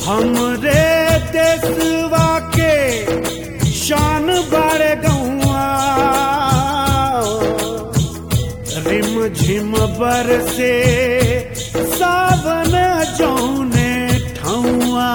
हमरे देशवा के शान बारे गौआ रिम झिम बर से सावन जौने ठौआ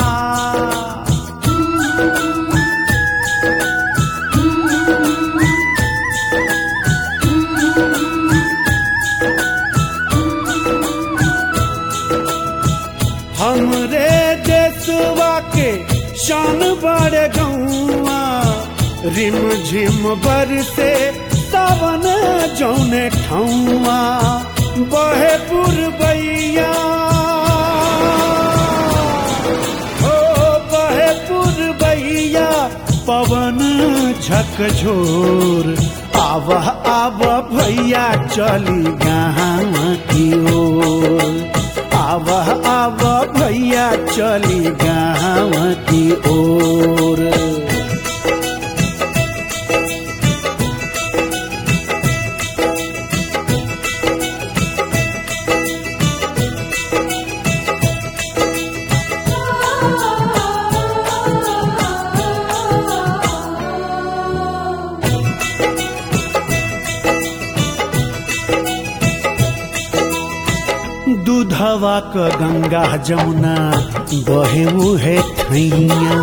हमरे देशवा के शान बड़ गौआ रिम झिम बर से सावन जौने ठौआ बहे पुरबैया हो बहे पुरबैया पवन झकझोर आवह आव भैया चली गाँव की ओर आवह आव भैया चली गाँव की ओर दूधवा क गंगा जमुना बहे उहे थैया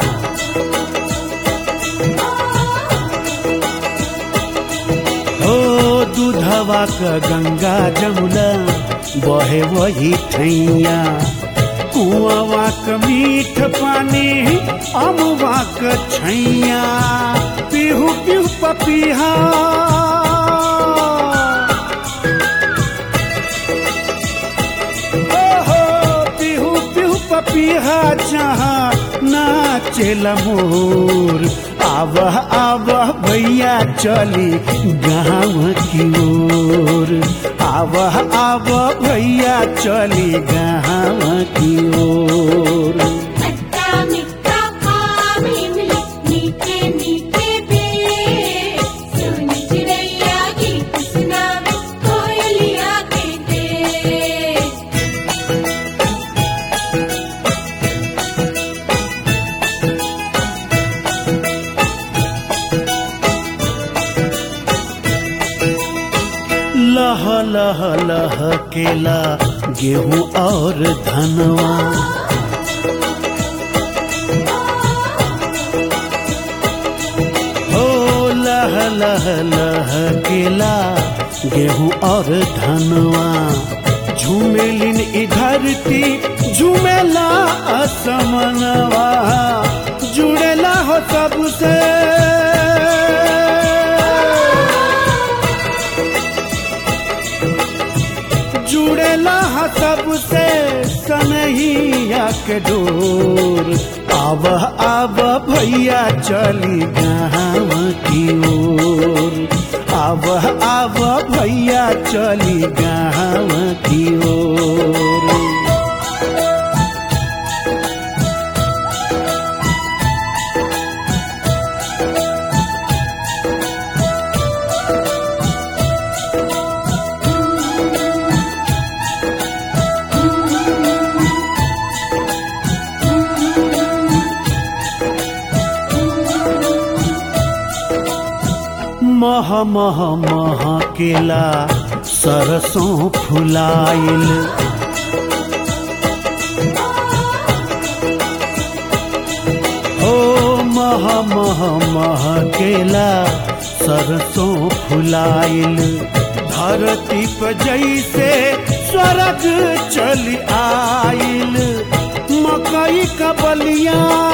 हो दूधवा क गंगा जमुना बहे वही थैया कुआवा क मीठ पानी अमुआ क छैया पीहू पीहू पपीहा ओहो पिहू पिहू पपीहा जहाँ नाचेल मोर आवह आवह भैया चली गाँव की ओर आवह आवह भैया चली गाँव की ओर खट्टा मीठा आम इमली मीठे मीठे पेड़ सुन चिड़ैया गीत सुनावे कोयलिया के देश लह लह लह केला गेहूं और धनवा हो लह लह लह केला गेहूं और धनवा झूमेलिन ई धरती झूमेला असमनवा जुड़ेला हो सबसे जुड़ेला हा सबसे सनहिया के डोर आव आव भैया चली गाँव की ओर आव आव भैया चली गाँव की ओर मह मह मह केला सरसों फुलाइल ओ मह मह मह केला सरसों फुलाइल धरती पर जैसे स्वर्ग चल आइल मकई का बलिया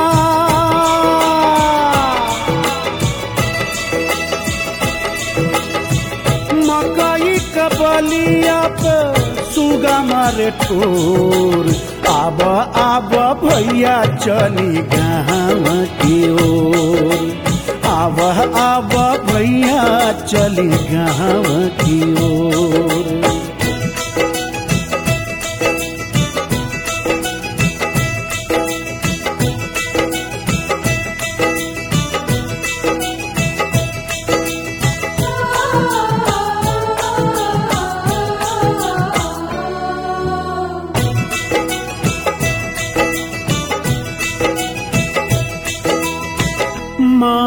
मकई कबलिया पे सुगा मारे ठोर आब आब भैया चली गाँव की ओर आब आब भैया चली गाँव की ओर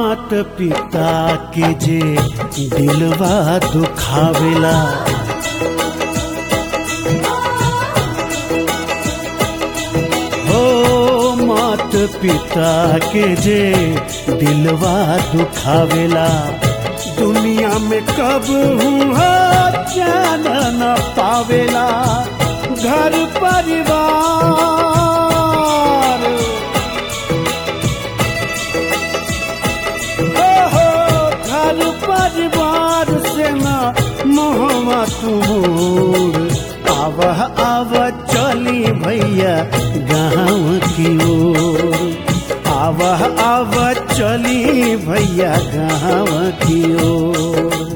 मात पिता के जे दिलवा दुखावेला हो मात पिता के जे दिलवा दुखावेला दुनिया में कब हुआ चैन न पावेला घर परिवार ओहो, घर परिवार से न मोहवा तुमोर आव आव चली भैया गाँव की ओर आव आव चली भैया गाँव की ओर